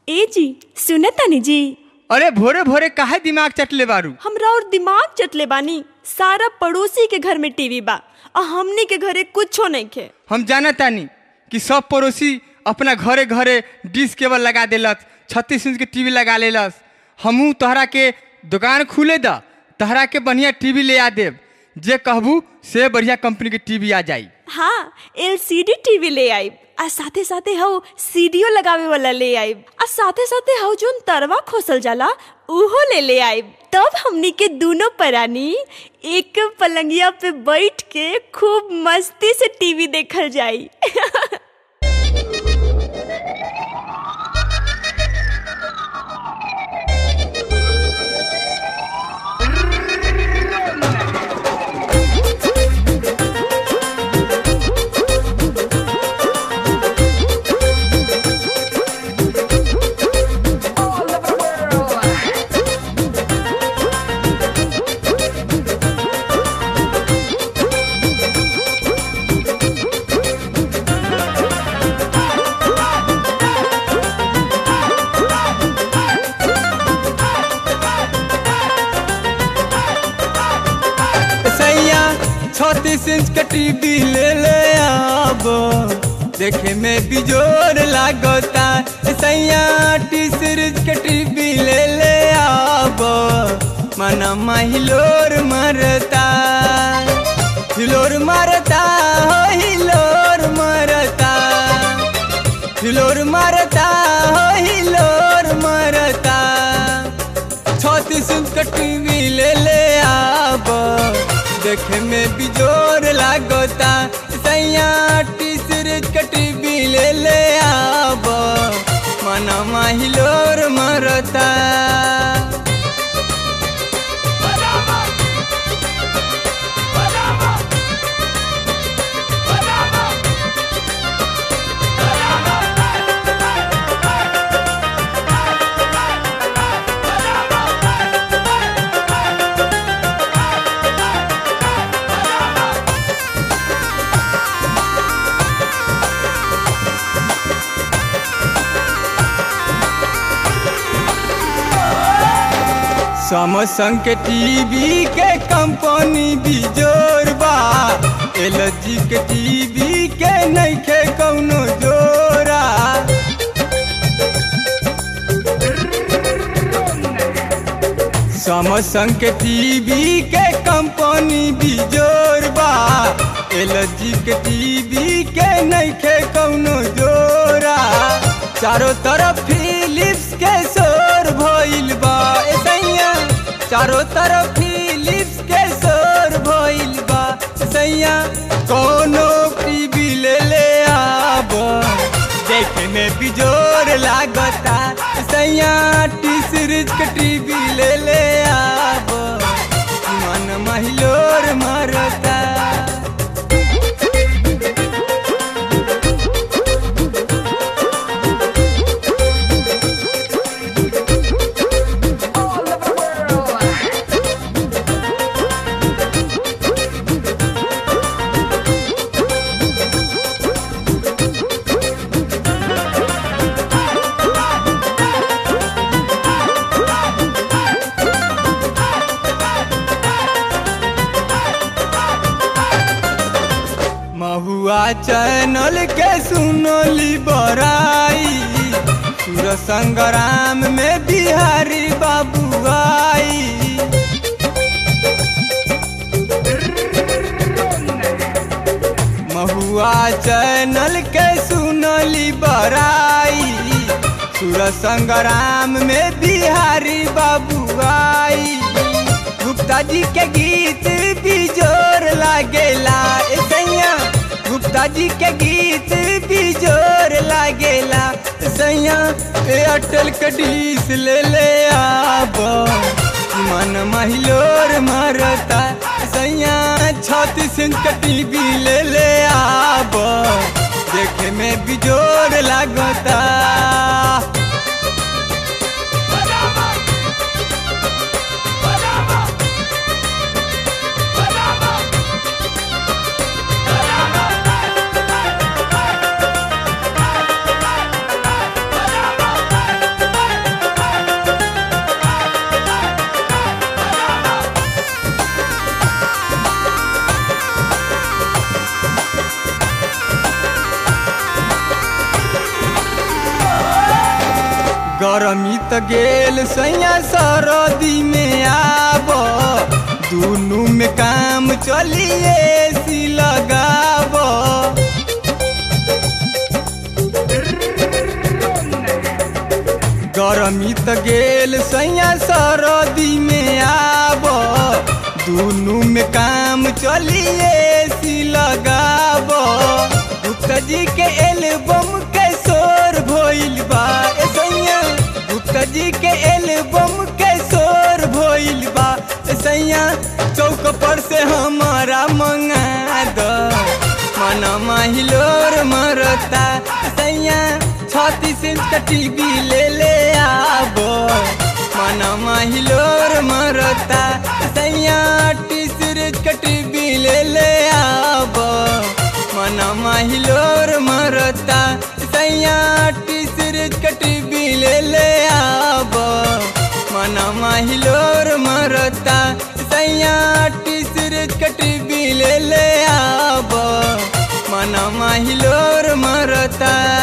ए जी सुने तनी जी अरे भोरे भोरे काहे दिमाग चटले बारू हमरा और दिमाग चटले बानी सारा पड़ोसी के घर में टीवी बा आ हमनी के घरे कुछो नहीं खे हम जाना तानी कि सब पड़ोसी अपना घरे घरे डिश केबल लगा देलस छत्तीस इंच के टीवी लगा लेलस हमहू तोहरा के दुकान खुले द तोहरा के बढ़िया टीवी ले आ देब जे कहबू से बढ़िया कंपनी के टीवी आ जाई हाँ एलसीडी टीवी ले आइब आ साथे साथे हऊ सीडीओ लगावे वाला ले आइब आ साथे साथे हऊ जोन तरवा खोसल जाला उहो ले ले आइब तब हमनी के दोनों परानी एक पलंगिया पे बैठ के खूब मस्ती से टीवी देखल जाई सैया छत्तीस इंच के टीवी ले ले आब देखे में बिजोर लागता सैया तीस इंच के टीवी ले ले आब मना हिलोर मरता हिलोर मरता हो हिलोर मरता हिलोर मरता हो हिलोर मरता छत्तीस इंच का टीवी ले ले आब देखे में बिजोर लागता सैया तीस इंच का टीवी ले ले आब मना हिलोर मरता सैमसंग के टीवी के कंपनी बिजोर बा एल जी के टीवी के नइखे कौनो जोरा सैमसंग के टीवी के कंपनी बिजोर बा एल जी के टीवी के नइखे कौनो जोरा चारों तरफ फिलिप्स के शोर भइल बा ए सैया चारों तरफ फिलिप्स के शोर भइल बा ए सैया कोनो टीवी ले ले आब देखे में बिजोर लागता ए सैया टी सीरीज के टीवी ले ले आब मन महिलोर मरता महुआ चैनल के सुनली बराई सुर संग्राम में बिहारी बाबू आई महुआ चैनल के सुनली बराई सुर संग्राम में बिहारी बाबू आई गुप्ता जी के गीत भी जोर लागेला ए सैया गुप्ता जी के गीत भी जोर लागेला सैया एयरटेल के डिश ले ले आब मन महिलोर मरता सैया छत्तीस इंच के टीवी ले ले आब देखे में बिजोर लागता गरमी त गेल सैया सरदी में आब दुनू में काम चलिए सी लगाब गरमी त गेल सैया सरदी में आब दुनू में काम चलिए सी लगाब गुप्ता जी के एल्बम के शोर भइल बा ए सैया गुप्ता जी के एल्बम के शोर भइल बा ए सैया चौक पर से हमारा मंगा द मनमा हिलोर मरता सैया छत्तीस इंच का टीवी ले ले आबो मनमा हिलोर मरता सैया तीस इंच का टीवी ले ले आबो मनमा हिलोर मरता सैया तीस इंच का टीवी ले ले आबो मनमा हिलोर मरता सैया तीस इंच का टीवी ले ले आबो मनमा हिलोर मरता